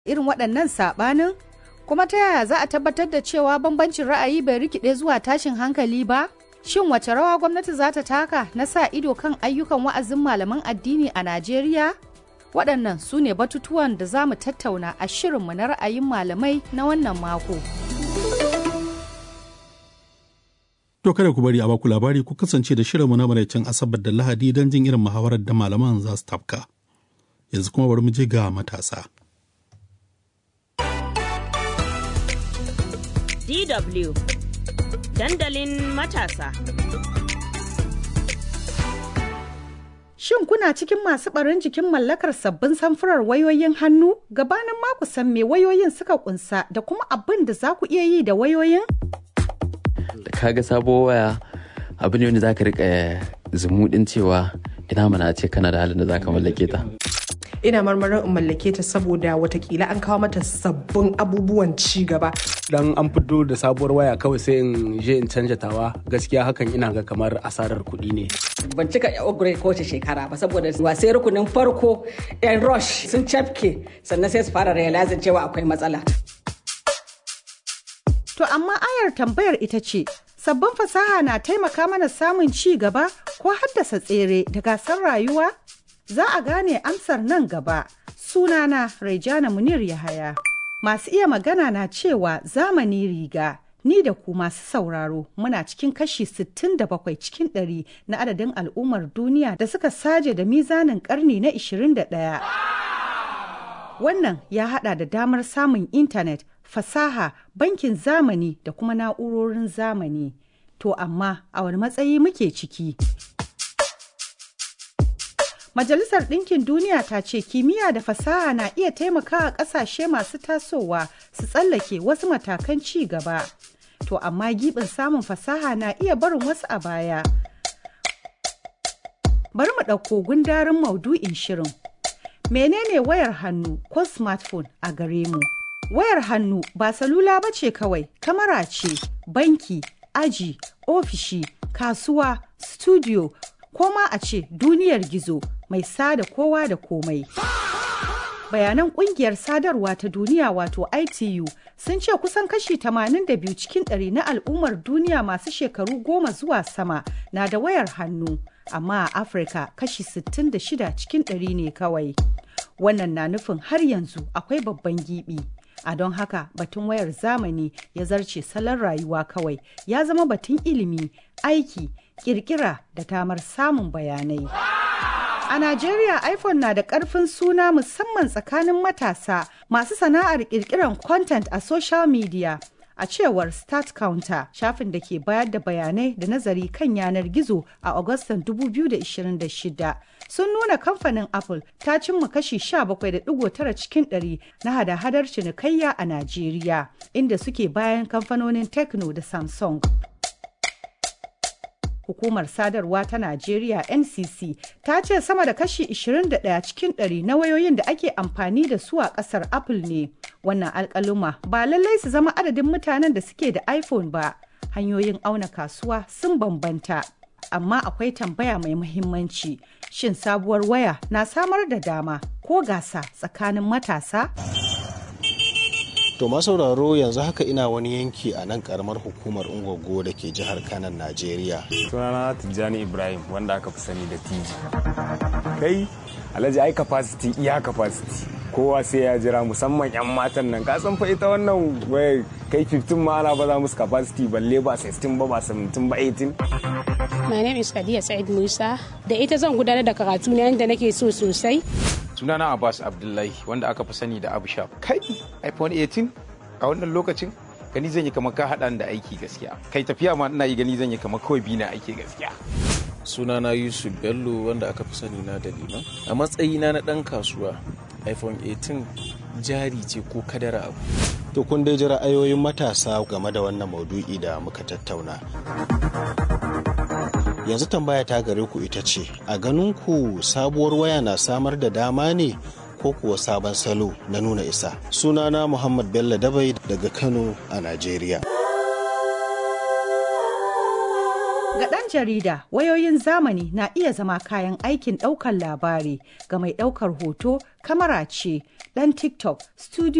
irin waɗannan saɓanin? Kuma ta yaya za a tabbatar da cewa bambancin ra'ayi bai rikide zuwa tashin hankali ba? Shin wace rawa gwamnati za ta taka na sa ido kan ayyukan wa'azin malaman addini a Najeriya? Waɗannan su ne batutuwan da za mu tattauna a shirinmu na ra'ayin malamai na wannan mako. To kada ku bari a baku labari ku kasance da shirinmu na maraicin Asabar da Lahadi don jin irin muhawarar da malaman za su tafka. Yanzu kuma bari mu je ga matasa. DW Dandalin matasa. Shin kuna cikin masu ɓarin jikin mallakar sabbin samfurar wayoyin hannu? Gabanin maku san me wayoyin suka kunsa da kuma abin da za ku iya yi da wayoyin? da kaga sabo waya abu ne wanda za ka rika zumuɗin cewa ina mana ce kana da halin da za ka mallake ta ina marmarin in mallake ta saboda watakila an kawo mata sabbin abubuwan ci gaba dan an fito da sabuwar waya kawai sai in je in canja tawa gaskiya hakan ina ga kamar asarar kuɗi ne ban cika upgrade kowace shekara ba saboda wasai rukunin farko yan rush sun cafke sannan sai su fara realizing cewa akwai matsala To amma ayar tambayar ita ce, sabbin fasaha na taimaka mana samun ci gaba ko haddasa tsere da gasar rayuwa? Za a gane amsar nan gaba. Sunana Raijana Munir Yahaya. Masu iya magana na cewa zamani riga. Ni da ku masu sauraro muna cikin kashi 67 cikin ɗari na adadin al'ummar duniya da suka saje da mizanin karni na 21. Wannan ya hada da damar samun intanet fasaha, bankin zamani da kuma na'urorin zamani. To amma a wani matsayi muke ciki? Majalisar Ɗinkin Duniya ta ce kimiyya da fasaha na iya taimakawa ƙasashe masu tasowa su tsallake wasu matakan ci gaba. To amma giɓin samun fasaha na iya barin wasu a baya. Bari mu ɗauko gundarin maudu'in shirin. Menene wayar hannu ko smartphone a gare mu? Wayar hannu ba salula ba ce kawai, kamara ce, banki, aji, ofishi, kasuwa, studio, ko ma a ce duniyar gizo mai sada kowa da komai. Bayanan kungiyar sadarwa ta duniya wato ITU sun ce kusan kashi 82 cikin ɗari na al'ummar duniya masu shekaru goma zuwa sama na da wayar hannu, amma a Afirka kashi 66 cikin ɗari ne kawai. Wannan na nufin har yanzu akwai babban gibi. a don haka batun wayar zamani ya zarce salon rayuwa kawai ya zama batun ilimi aiki kirkira da tamar samun bayanai a najeriya iphone na da karfin suna musamman tsakanin matasa masu sana'ar kirkiran content a social media a cewar start counter shafin da ke bayar da bayanai da nazari kan yanar gizo a agustan 2026 sun nuna kamfanin apple ta cimma kashi 17.9 cikin 100 na hada-hadar cinikayya a najeriya inda suke bayan kamfanonin techno da samsung hukumar sadarwa ta Najeriya NCC ta ce sama da kashi 21 cikin 100 na wayoyin da ake amfani da su a kasar Apple ne. Wannan alkaluma ba lallai su zama adadin mutanen da suke da iPhone ba. Hanyoyin auna kasuwa sun bambanta. Amma akwai tambaya mai muhimmanci. Shin sabuwar waya na samar da dama ko gasa tsakanin matasa? To masauraro yanzu haka ina wani yanki a nan karamar hukumar Ungwaggo da ke jihar Kanan Najeriya. Sunana Tijjani Ibrahim wanda aka fi sani da Tiji. Kai Alhaji ai capacity iya capacity. Kowa sai ya jira musamman 'yan matan nan ka san fa ita wannan waya kai 15 ma ana baza musu capacity balle ba 16 ba ba 17 ba 18. My name is Khadija Said Musa. Da ita zan gudanar da karatu na yadda nake so sosai. sunana abbas abdullahi wanda aka fi sani da abu shaf kai iphone 18 a wannan lokacin gani zan yi kamar ka haɗa da aiki gaskiya kai tafiya ma ina yi gani zan yi kamar kawai bi na aiki gaskiya sunana yusuf bello wanda aka fi sani na da liman a matsayina na ɗan kasuwa iphone 18 jari ce ko kadara abu To kun dai ji ra'ayoyin matasa game da wannan maudu'i da muka tattauna. Yanzu tambaya ta gare ku ita ce, a ganin ku sabuwar waya na samar da dama ne ko kuwa sabon salo na nuna isa. Sunana Muhammad Bello Dabai daga Kano a Najeriya. Ga ɗan jarida, wayoyin zamani na iya zama kayan aikin ɗaukar labari ga mai ɗaukar hoto, kamara ce, ɗan TikTok, studio